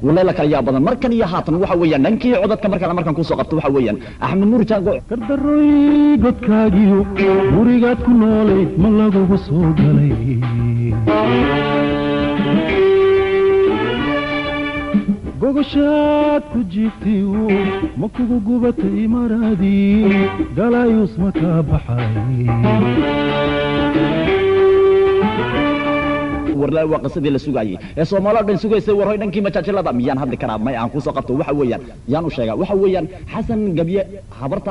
walay la kala yaa badan markan iyo haatan waxa weeyaan dhankii codadka markale markan kusoo qabto waxa weeyaan axmed nuur jaango gardaroy godkaagiyo gurigaad ku noolayd ma lagugu soo galay gogoshaad ku jiibtay ma kugu gubatay maraadii galaayuus ma kaa baxay warla waa qisadii la sugaayey ee soomaaloo dhan sugaysay warhoy dhankii majaajilada miyaan hadli karaa may aan kusoo qabto waxa weeyaan yaan u sheegaa waxa weeyaan xasan gabye habarta